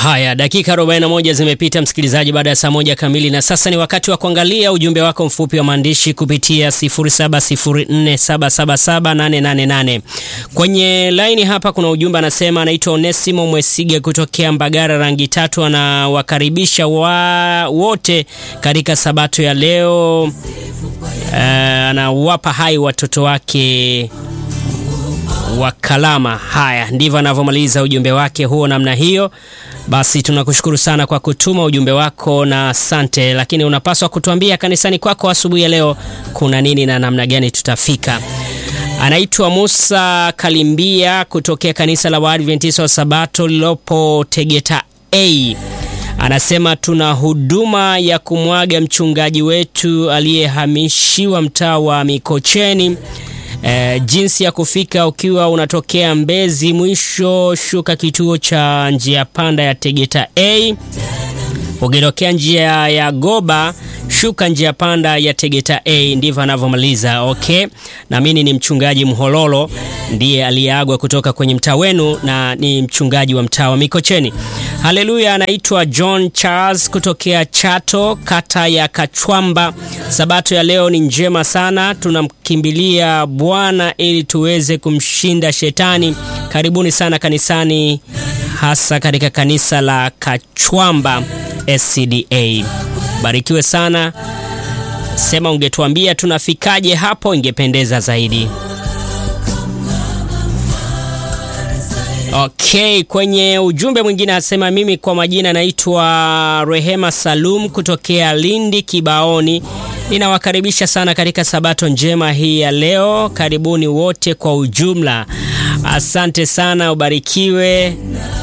Haya, dakika 41 zimepita msikilizaji, baada ya saa moja kamili, na sasa ni wakati wa kuangalia ujumbe wako mfupi wa maandishi kupitia 0704777888. Kwenye laini hapa kuna ujumbe anasema, anaitwa Onesimo Mwesige kutokea Mbagara rangi tatu, anawakaribisha wa wote katika sabato ya leo. Uh, anawapa hai watoto wake wa Kalama. Haya, ndivyo anavyomaliza ujumbe wake huo namna hiyo. Basi tunakushukuru sana kwa kutuma ujumbe wako na asante, lakini unapaswa kutuambia kanisani kwako asubuhi ya leo kuna nini na namna gani tutafika. Anaitwa Musa Kalimbia kutokea kanisa la Waadventista wa Sabato lilopo Tegeta A. Anasema tuna huduma ya kumwaga mchungaji wetu aliyehamishiwa mtaa wa Mikocheni. E, jinsi ya kufika ukiwa unatokea Mbezi mwisho, shuka kituo cha njia panda ya Tegeta A. Ukitokea njia ya Goba shuka njia panda ya Tegeta A. Ndivyo anavyomaliza. Okay, naamini ni mchungaji Mhololo ndiye aliyeagwa kutoka kwenye mtaa wenu na ni mchungaji wa mtaa wa Mikocheni. Haleluya. Anaitwa John Charles kutokea Chato, kata ya Kachwamba. Sabato ya leo ni njema sana, tunamkimbilia Bwana ili tuweze kumshinda shetani. Karibuni sana kanisani, hasa katika kanisa la Kachwamba SCDA. Barikiwe sana. Sema ungetuambia tunafikaje hapo, ingependeza zaidi. Okay, kwenye ujumbe mwingine anasema mimi kwa majina naitwa Rehema Salum kutokea Lindi Kibaoni. Ninawakaribisha sana katika sabato njema hii ya leo. Karibuni wote kwa ujumla. Asante sana, ubarikiwe.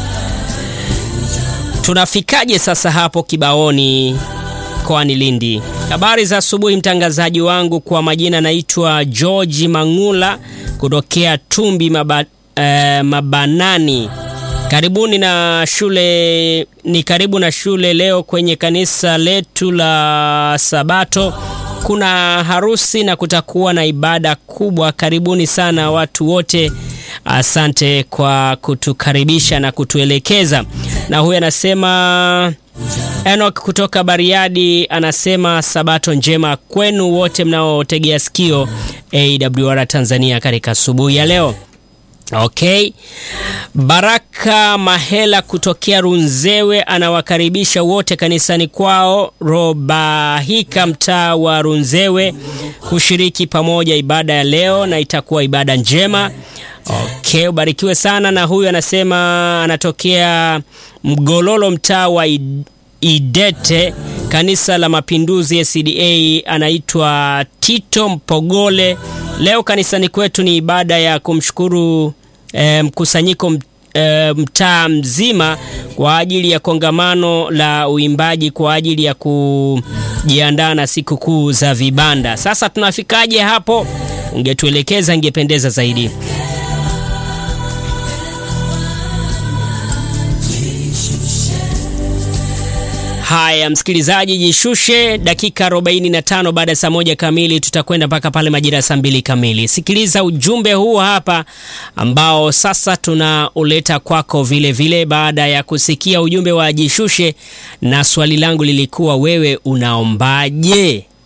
Tunafikaje sasa hapo Kibaoni mkoani Lindi? Habari za asubuhi, mtangazaji wangu. Kwa majina naitwa George Mangula kutokea Tumbi maba, eh, Mabanani. Karibuni na shule, ni karibu na shule. Leo kwenye kanisa letu la Sabato kuna harusi na kutakuwa na ibada kubwa. Karibuni sana watu wote. Asante kwa kutukaribisha na kutuelekeza. Na huyu anasema Enoch kutoka Bariadi anasema sabato njema kwenu wote mnaotegea sikio AWR Tanzania katika asubuhi ya leo. Okay. Baraka Mahela kutokea Runzewe anawakaribisha wote kanisani kwao Robahika mtaa wa Runzewe kushiriki pamoja ibada ya leo na itakuwa ibada njema. Okay, ubarikiwe sana. Na huyu anasema anatokea Mgololo mtaa wa Idete kanisa la Mapinduzi SDA, anaitwa Tito Mpogole. Leo kanisani kwetu ni ibada ya kumshukuru e, mkusanyiko e, mtaa mzima kwa ajili ya kongamano la uimbaji kwa ajili ya kujiandaa na sikukuu za vibanda. Sasa tunafikaje hapo? Ungetuelekeza, ingependeza zaidi. Haya, msikilizaji, jishushe. Dakika 45 baada ya saa moja kamili, tutakwenda mpaka pale majira ya saa mbili kamili. Sikiliza ujumbe huu hapa ambao sasa tunauleta kwako vile vile, baada ya kusikia ujumbe wa jishushe, na swali langu lilikuwa wewe unaombaje?